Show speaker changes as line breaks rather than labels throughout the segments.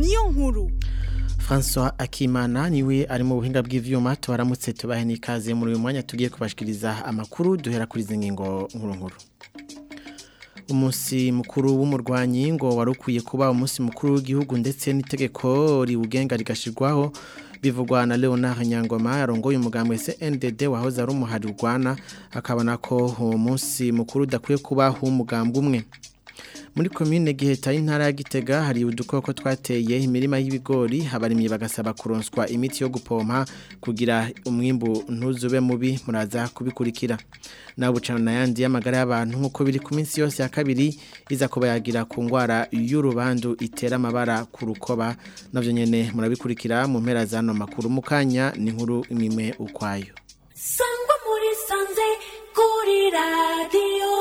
niyo nkuru
François Akimana niwe ari mu buhinga bw'ivyuma tubaramutse tubahe nikaze muri uyu mwanya tugiye kubashikiriza amakuru duhera kuri izi ngingo nkuru nkuru umunsi mukuru w'umurwanyi ngo warukwiye kuba umunsi mukuru w'igihugu ndetse n'itegeko riwugenga rigashirwaho bivugwa na Leonard Nyangoma yarongoye umugambwe CNDD wahoze ari umuhari urwana akabona ko uwo munsi mukuru udakwiye kuba umugambwe umwe muri komine giheta y'intara ya Gitega hari udukoko twateye imirima y'ibigori abarimyi bagasaba kuronswa imiti yo gupompa kugira umwimbu ntuzube mubi muraza kubikurikira nawe bucana yandi y'amagara y'abantu nk'uko biri ku minsi yose ya kabiri iza kuba yagira ku ndwara y'urubandu itera amabara ku rukoba navyo nyene murabikurikira mu mpera z'ano makuru mu kanya ni inkuru imwe ukwayo
sangwa muri sanze kuri radiyo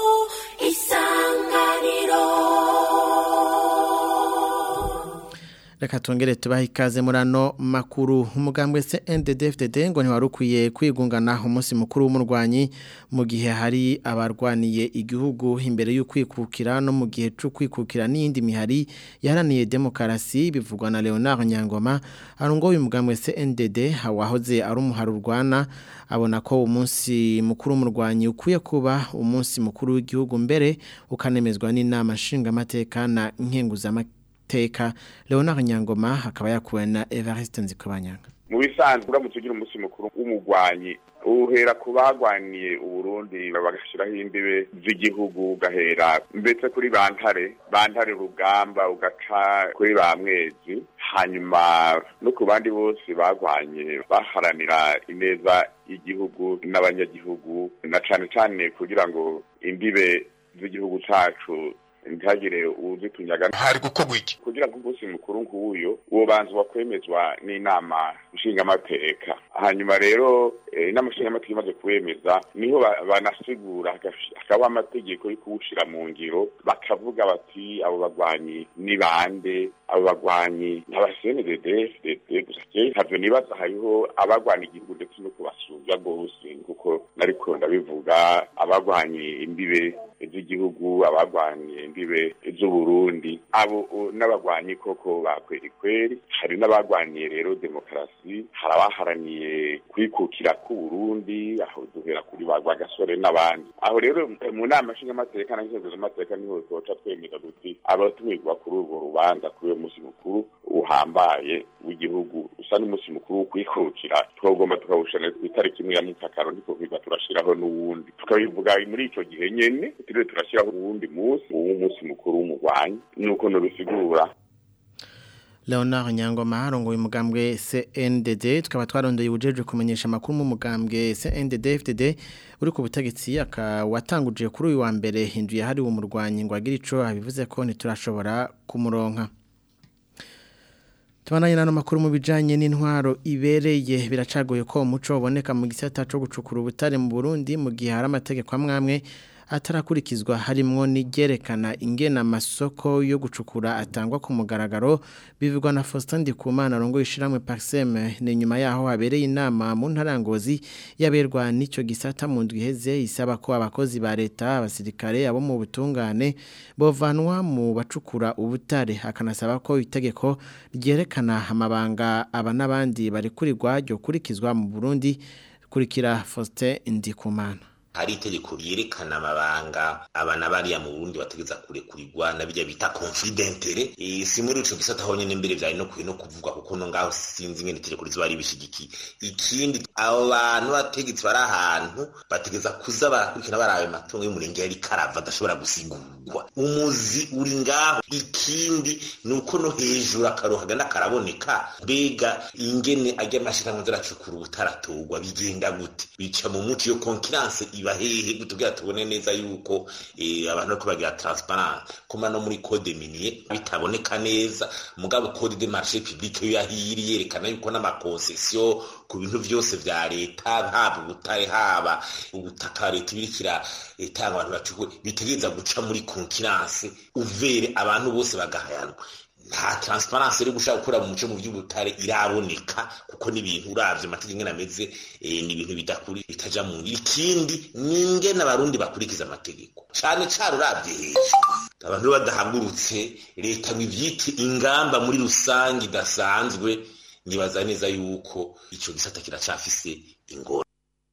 isanganiro
Reka tongere tubaha ikaze muri ano makuru umugambwe se NDDFDD ngo ntiwarukwiye kwigungana umunsi mukuru w'umurwanyi mu gihe hari abarwaniye igihugu imbere y'ukwikukira no mu gihe cyo kwikukira n'iyindi mihari yaharaniye demokarasi bivugwa na Leonard Nyangoma arongoye umugambwe se NDD wahoze ari umuhari urwana abona ko umunsi mukuru w'umurwanyi ukwiye kuba umunsi mukuru w'igihugu mbere ukanemezwa n'inama nshingamateka na nkenguzamateka teka Leonard Nyangoma akaba yakuwe na Evariste Nzikobanyanga
mu bisanzwe uramutse ugira umunsi mukuru w'umugwanyi uhera ku bagwaniye uburundi bagashyiraho imbibe z'igihugu ugahera mbese kuri bantare bantare rugamba ugaca kuri ba mwezi hanyuma no ku bandi bose bagwanye baharanira ineza y'igihugu n'abanyagihugu na cane cane kugira ngo imbibe z'igihugu cacu ntihagire uzitunyaga
hari gukorwa iki
kugira ngo umunsi mukuru nk'uyu wobanzwa kwemezwa n'inama nshingamateka hanyuma rero inama nshingamateka imaze kuwemeza niho banasigura hakabaho amategeko yo kuwushyira mu ngiro bakavuga bati abo bagwanyi ni bande abo bagwanyi n'abasenedede gusa ntabyo nibaza hariho abagwana igihugu ndetse no kubasumbya rwose kuko nariko ndabivuga abagwanye imbibe z'igihugu abagwanye imbibe z'uburundi abo n'abagwanyi koko bakweri kweri hari n'abagwaniye rero demokarasi hari abaharaniye kwikukira k'uburundi aho duhera kuri ba gasore n'abandi aho rero mu nama nshingamateka na nkenguzamateka niho twoca twemeza duti abatumirwa kuri urwo rubanza kuri uwo munsi mukuru uhambaye w'igihugu usa n'umunsi mukuru wo kwikukira twagomba tukawushana ku itariki imwe ya mutakaro ndiko kwiga turashiraho n'uwundi tukabivuga muri ico gihe nyene turiwe turashyiraho uwundi munsi uw'umunsi mukuru w'umugwanyi nuko nubisigura
Leonard Nyangoma arongoye umugambwe CNDD tukaba twarondeye ubujeje kumenyesha amakuru mu mugambwe CNDD FDD uri ku butegetsi akawatanguje kuri uyu wa mbere hinduye hari umurwanyi ngo agire ico abivuze ko ntiturashobora kumuronka Tubananye nano makuru mu bijanye n'intwaro ibereye biracagoye ko umuco uboneka mu gisata cyo gucukura ubutare mu Burundi mu gihe hari amategeko amwamwe atarakurikizwa harimwo n'igerekana ingena amasoko yo gucukura atangwa ku mugaragaro bivugwa na Faustin Ndikumana rongo ishiramwe Paxem ni nyuma yaho habereye inama mu ntarangozi yaberwa n'ico gisata mu ndwiheze isaba ko abakozi ba leta abasirikare abo mu butungane bovanwa mu bacukura ubutare akanasaba ko itegeko ryerekana amabanga aba n'abandi bari kurirwa ryo kurikizwa mu Burundi kurikira Faustin Ndikumana
hari itegeko ryerekana amabanga abana bariya mu Burundi bategeza kurekurirwa na bijya bita confidentiere e, si muri ico gisata aho nyene mbere vyari no kuye no kuvugwa kuko no ngaho sinzi ingene itegeko rizoba ribishigikiye ikindi abo bantu bategetse bari ahantu bategeza kuza barakurikirana barabe matungo y'umurenge yari karava adashobora gusigurwa umuzi uri ngaho ikindi ni uko no hejuru akaroha gana karaboneka mbega ingene ajya amashirahamwe zaracukura ubutaratorwa bigenda gute bica mu muco iyo concurrence iba hehe kutugira tubone neza yuko eh, abantu bariko bagira transparence kuma no muri code minier bitaboneka neza mugabo code de marché public yo yahiri yerekana yuko n'amakoncession ku bintu vyose vya leta haba ubutare haba ubutaka leta ibirikira itanga abantu bacukwe bitegereza guca muri concurrence uvere abantu bose bagahayanwa nta transparence iri gushaka gukora mu muco mu by'ubutare iraboneka kuko n'ibintu uravye amategeko ingene ameze eh, ni ibintu bidakuri bitaja mu ngiro ikindi ni ingene abarundi bakurikiza amategeko cane cane uravye hejuru abantu badahagurutse leta ngo ivyite ingamba muri rusange idasanzwe nibaza neza yuko ico gisata kiracafise ingora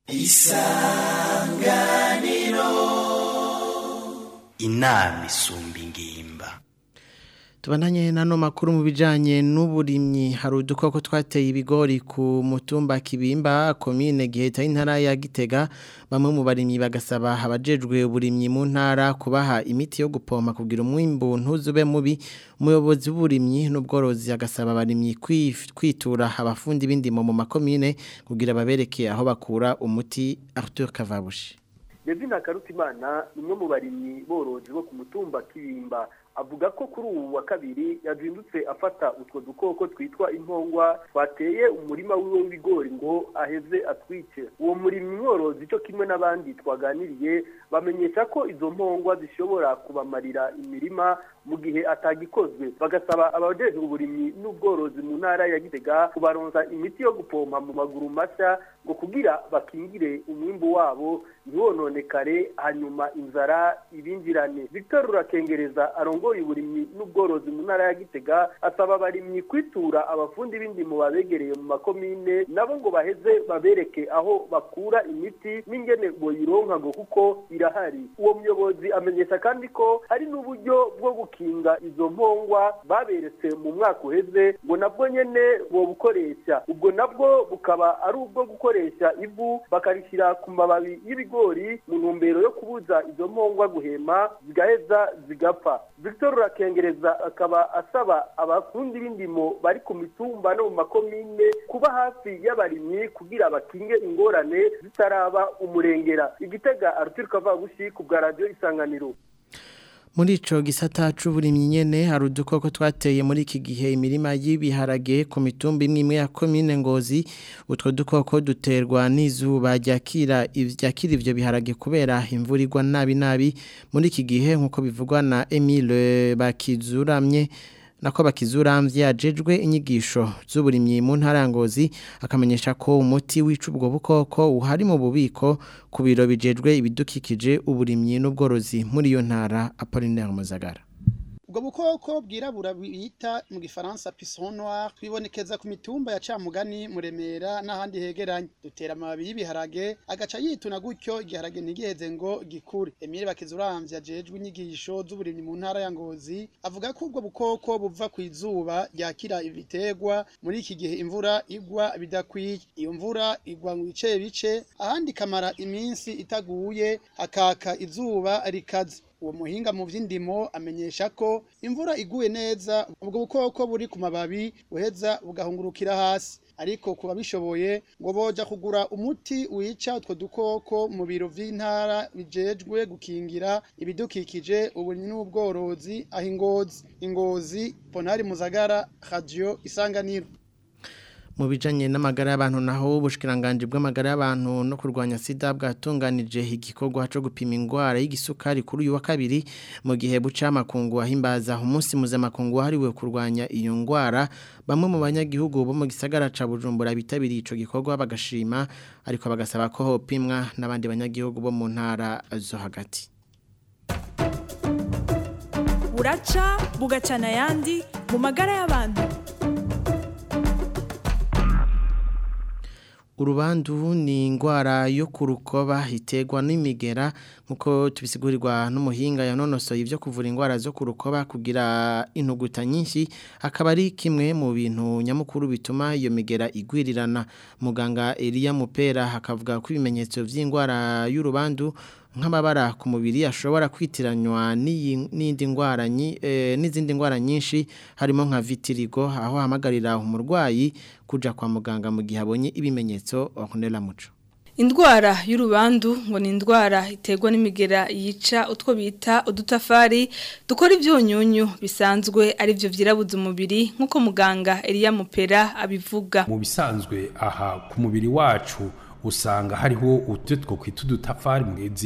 inama isumba ingimba
Tubandanye nano makuru mu bijanye n'uburimyi hari udukoko twateye ibigori ku mutumba kibimba komine giheta intara ya Gitega bamwe mu barimyi bagasaba abajejwe uburimyi mu ntara kubaha imiti yo gupompa kugira umwimbu ntuzube mubi umuyobozi w'uburimyi n'ubworozi agasaba abarimyi kwif- kwitura abafundi b'indimo mu makomine kugira babereke aho bakura umuti Arthur Kavabushi
Devina Karutimana ni umwe mu barimyi borozi bo ku mutumba Kibimba avuga ko kuri ubu wa kabiri yazindutse afata utwo dukoko twitwa impongwa twateye umurima wiwe w'ibigori ngo aheze atwice uwo murimyi mworozi cyo kimwe n'abandi twaganiriye bamenyesha ko izo mpongwa zishobora kubamarira imirima mu gihe atagikozwe bagasaba abajejwe uburimyi n'ubworozi mu ntara ya Gitega kubaronsa imiti yo gupompa mu maguru mashya ngo kugira bakingire umwimbu wabo ntiwononekare hanyuma inzara ibinjirane Victor Rurakengereza arongoye uburimyi n'ubworozi mu ntara ya Gitega asaba abarimyi kwitura abafundi b'indimo babegereye mu makomine nabo ngo baheze babereke aho bakura imiti n'ingene boyironka ngo kuko irahari uwo muyobozi amenyesha kandi ko hari n'uburyo bwo gukinga izo mpongwa baberetse mu mwaka uheze ngo nabwo nyene bobukoresha ubwo nabwo bukaba ari ubwo gukoresha ivu bakarishyira ku mababi y'ibigori mu ntumbero yo kubuza izo mpongwa guhema zigaheza zigapfa Victor Rakengereza akaba asaba abafundi b'indimo bari ku mitumba no mu makomine kuba hafi y'abarimyi kugira bakinge ingorane zitaraba umurengera igitega Arthur Kavabushi ku bwa radio isanganiro
Muri ico gisata c'uburimyi nyene hari udukoko twateye muri iki gihe imirima y'ibiharage ku mitumba imwe imwe ya commune Ngozi utwo dukoko duterwa n'izuba ryakira ivyakira ivyo biharage kubera imvura igwa nabi nabi muri iki gihe nkuko bivugwa na Emile Bakizuramye nako bakizuramvye yajejwe inyigisho z'uburimyi mu ntara ya Ngozi akamenyesha ko umuti wica ubwo bukoko uhari mu bubiko ku biro bijejwe ibidukikije uburimyi n'ubworozi muri iyo ntara Apollinaire Muzagara
ubwo bukoko bwirabura bita mu gifaransa pisson noir bibonekeza ku mitumba ya camugani muremera n'ahandi hegeranye dutera amababi y'ibiharage agaca yituna gutyo igiharage ntigiheze ngo gikure emile bakizuramvye ajejwe inyigisho z'uburimyi mu ntara ya ngozi avuga ko ubwo bukoko buva ku izuba ryakira ibiterwa muri iki gihe imvura igwa bidakwiye iyo mvura igwa mu bice bice ahandi ikamara iminsi itaguye hakaka izuba rikaze uwo muhinga mu vy'indimo amenyesha ko imvura iguye neza ubwo bukoko buri ku mababi buheza bugahungurukira hasi ariko kuba bishoboye ngo boja kugura umuti wica utwo dukoko mu biro vy'intara bijejwe gukingira ibidukikije uburimyi n'ubworozi aho ingozi ingozi ponari muzagara radio isanganiro
mu bijanye n'amagara y'abantu naho ubushikiranganje bw'amagara y'abantu no kurwanya sida bwatunganije igikorwa cyo gupima ingwara y'igisukari kuri uyu wa kabiri mu gihe buca makungu ahimbaza umunsi mpuzamakungu wahariwe kurwanya iyo ngwara bamwe mu banyagihugu bo mu gisagara ca Bujumbura bitabiriye ico gikorwa bagashima ariko bagasaba ko hopimwa n'abandi banyagihugu bo mu ntara zo hagati
buraca bugacana ayandi mu magara y'abantu
urubandu ni ingwara yo ku rukoba iterwa n'imigera nk'uko tubisigurirwa n'umuhinga yanonosoye ibyo kuvura indwara zo ku rukoba kugira intuguta nyinshi akaba ari kimwe mu bintu nyamukuru bituma iyo migera igwirirana muganga Elia Mupera hakavuga ko ibimenyetso by'indwara y'urubandu nk'amabara ku mubiri ashobora kwitiranywa n'indi ndwara n'izindi ndwara nyinshi harimo nka vitirigo aho hamagarira umurwayi kuja kwa muganga mu gihe abonye ibimenyetso Ornella Muco
Indwara y'urubandu ngo ni indwara iterwa n'imigera yica utwo bita udutafari dukora ibyunyunyu bisanzwe ari byo byirabuza umubiri nk'uko muganga Elia Mupera abivuga
mu bisanzwe aha ku mubiri wacu usanga hariho utwo twokwita udutafari mugezi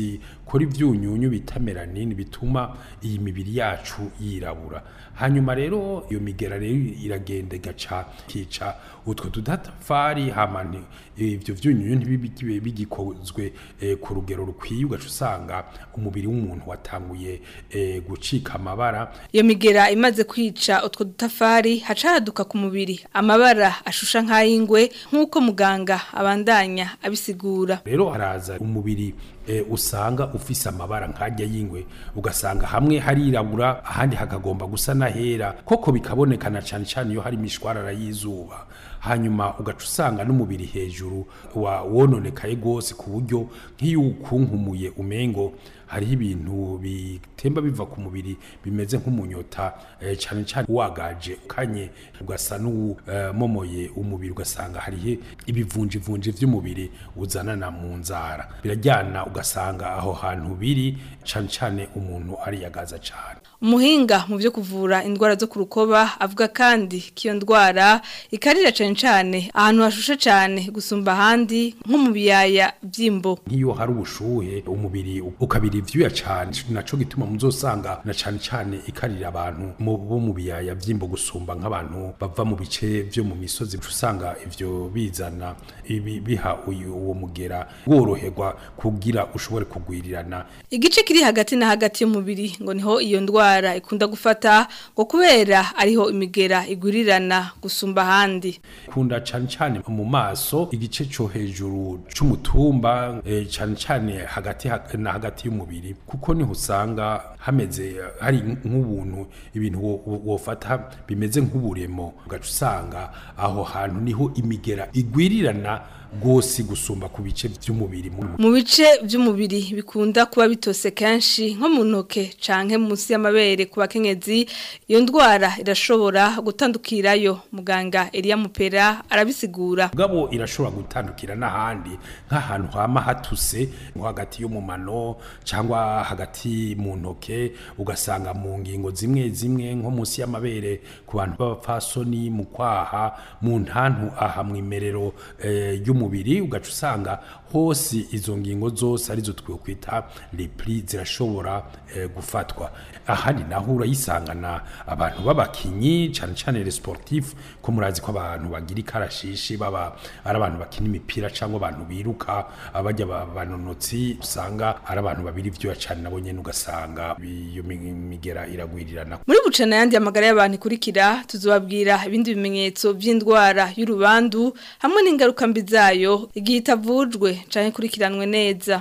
bikora ivyunyunyu bita melanine bituma iyi mibiri yacu yirabura hanyuma rero iyo migera rero iragenda igaca kica utwo tudatafari hama nti- ivyo vyunyunyu ntibibe bigikozwe eh, ku rugero rukwiye ugaca usanga umubiri w'umuntu watanguye eh, gucika amabara
Iyo migera imaze kwica utwo dutafari haca haduka ku mubiri amabara ashusha nk'ayingwe nk'uko muganga abandanya abisigura.
rero haraza umubiri eh, usanga ufise amabara nkajya y'ingwe ugasanga hamwe harirabura ahandi hakagomba gusa n'ahera koko bikabonekana cyane cyane iyo hari imishwarara y'izuba hanyuma ugaca usanga n'umubiri hejuru wa wononekaye rwose ku buryo nk'iyo ukunkumuye umengo hariho ibintu bitemba biva ku mubiri bimeze nk'umunyota eh, cyane cyane wagaje ukanye ugasa n'umomoye umubiri ugasanga hariho ibivunjivunji vy'umubiri uzanana mu nzara birajyana ugasanga aho hantu biri cyane cyane umuntu ariyagaza cyane
Umuhinga mu byo kuvura indwara zo ku rukoba avuga kandi ko iyo ndwara ikarira cyane cyane ahantu hashushe cyane gusumba ahandi nko mu biyaya by'imbo.
nk'iyo hari ubushuhe umubiri ukabira ivyuya cyane naco gituma muzosanga na cyane cyane ikarira abantu mu bo mu biyaya vy'imbo gusumba nk'abantu bava mu bice vyo mu misozi usanga ivyo bizana ibi biha uyu uwo mugera woroherwa kugira ushobore kugwirirana
Igice kiri hagati na hagati y'umubiri ngo niho iyo ndwara ikunda gufata ngo kubera ariho imigera igurirana gusumba ahandi.
kunda cyane cyane mu maso igice cyo hejuru c'umutumba eh, cyane cyane hagati ha- na hagati y'umubiri kuko niho usanga hameze eh, hari nk'ubuntu ibintu wo- wo- wofata bimeze nk'uburemo ugaca usanga aho hantu niho imigera igwirirana rwose gusumba ku bice by'umubiri mu
Mu bice by'umubiri bikunda kuba bitose kenshi nko mu ntoke canke munsi y'amabere ku bakenyezi iyo ndwara irashobora gutandukirayo muganga Elia Mupera arabisigura.
mugabo irashobora gutandukira n'ahandi nk'ahantu hama hatuse nko hagati yo mu mano cyangwa hagati mu ntoke ugasanga mu ngingo zimwe zimwe nko munsi y'amabere ku bantu b'abapfasoni mu kwaha mu ntantu aha mu imerero eh, y'umubiri ugaca usanga hose izo ngingo zose arizo twokwita repli zirashobora eh, gufatwa ahandi naho urayisangana abantu b'abakinyi cyane cyane les sportifs ko murazi ko abantu bagira ikarashishi baba ari abantu bakina imipira cyangwa abantu biruka abajya ba- banonotsi usanga ari abantu babiri ivyuya cyane nabo nyene ugasanga iyo mi- migera iragwirirana
Muri bucana yandi amagara y'abantu ikurikira tuzobabwira ibindi bimenyetso by'indwara y'urubandu hamwe n'ingaruka mbi zayo igihe itavujwe canke ikurikiranwe neza.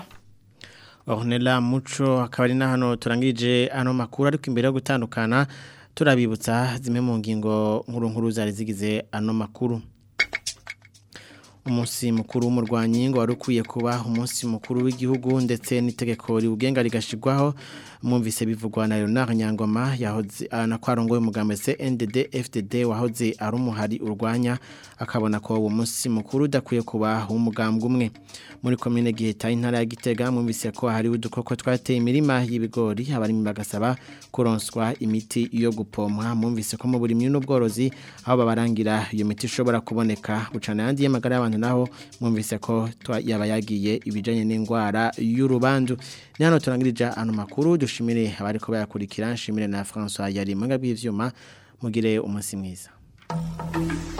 Ornella Muco akaba ari na hano turangije ano makuru ariko imbere yo gutandukana turabibutsa zimwe mu ngingo nkuru nkuru zari zigize ano makuru umunsi mukuru w'umurwanyi ngo wari ukwiye kuba umunsi mukuru w'igihugu ndetse n'itegeko riwugenga rigashirwaho mwumvise bivugwa na Leonard Nyangoma yahoze na kwarongoye umugambi CNDD FDD wahoze ari umuhari urwanya akabona ko uwo munsi mukuru udakwiye kuba umugambwe umwe muri komine giheta intara ya Gitega mwumvise ko hari udukoko twateye imirima y'ibigori abarimi bagasaba kuronswa imiti yo gupomwa mwumvise ko mu buri n'ubworozi aho babarangira iyo miti ishobora kuboneka bucana yandi y'amagara y'abantu naho mwumvise ko twa- yaba yagiye ibijanye n'indwara y'urubandu ni hano turangirije ano makuru dushimire abariko bayakurikira nshimire na François yari mu bw'ivyuma mugire umunsi mwiza